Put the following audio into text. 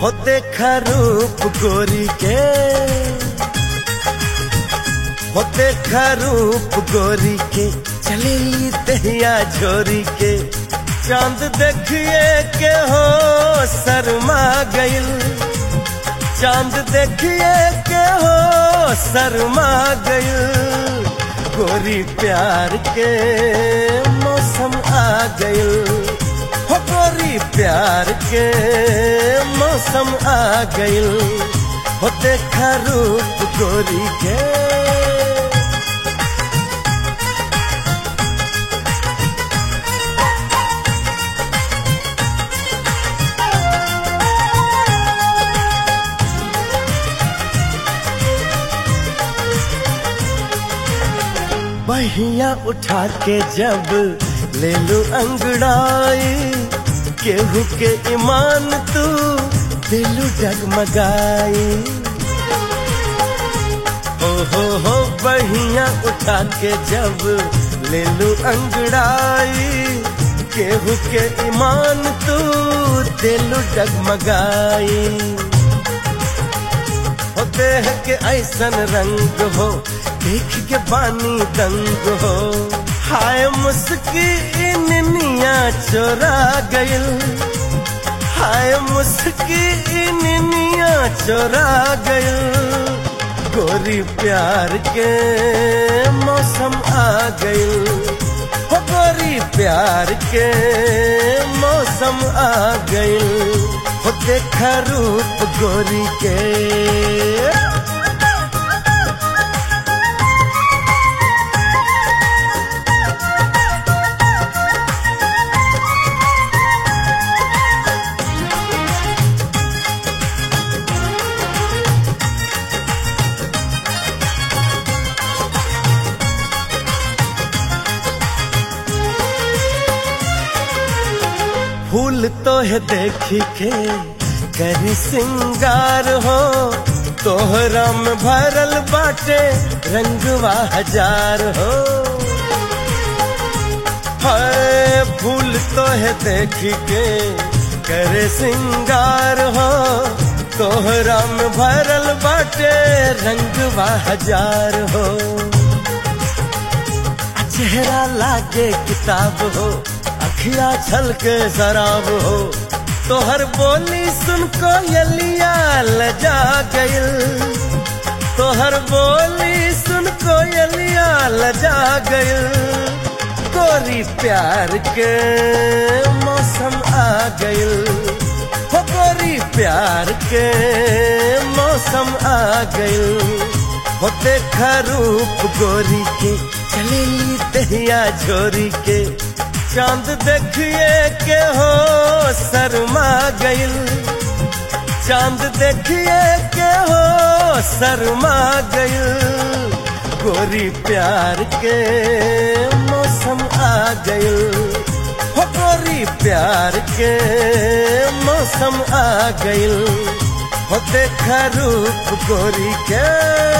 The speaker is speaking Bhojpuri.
हो देखा रूप गोरी के हो देखा रूप गोरी के चलेली दहिया झोरी के चांद देखिए के हो शर्मा गइल चांद देखिए के हो शर्मा गइल गोरी प्यार के मौसम आ गइल हो गोरी प्यार के मौसम आ गइल हो देखा रूप गोरी के बहिया उठा के जब ले लू अंगड़ाई केहू के ईमान तू दिलू डगमगाई हो हो हो बहिया उठा के जब ले लू अंगड़ाई केहू के ईमान तू दिलू डगमगाई हो देह के ऐसन रंग हो देख के बानी दंग हो हाय मुस्की निनिया चोरा गइल हाय मुस्की निनिया चोरा गइल गोरी प्यार के मौसम आ गइल हो गोरी प्यार के मौसम आ गइल हो देखा रूप गोरी के फूल तो है देखी के करी सिंगार हो तोहरा में भरल बाटे रंगवा हजार हो हाय फूल तो है देखी के करे सिंगार हो तोहरा में भरल बाटे रंगवा हजार हो चेहरा लागे किताब हो अखिया छल के शराब हो तोहर बोली सुन को यलिया लजा गइल तोहर बोली सुन को यलिया लजा गइल गोरी प्यार के मौसम आ गइल हो गोरी प्यार के मौसम आ गइल हो देखा रूप गोरी के चलेली दहिया झोरी के चांद देखिए के हो शर्मा गइल चांद देखिए के हो शर्मा गइल गोरी प्यार के मौसम आ गइल हो गोरी प्यार के मौसम आ गइल हो देखा रूप गोरी के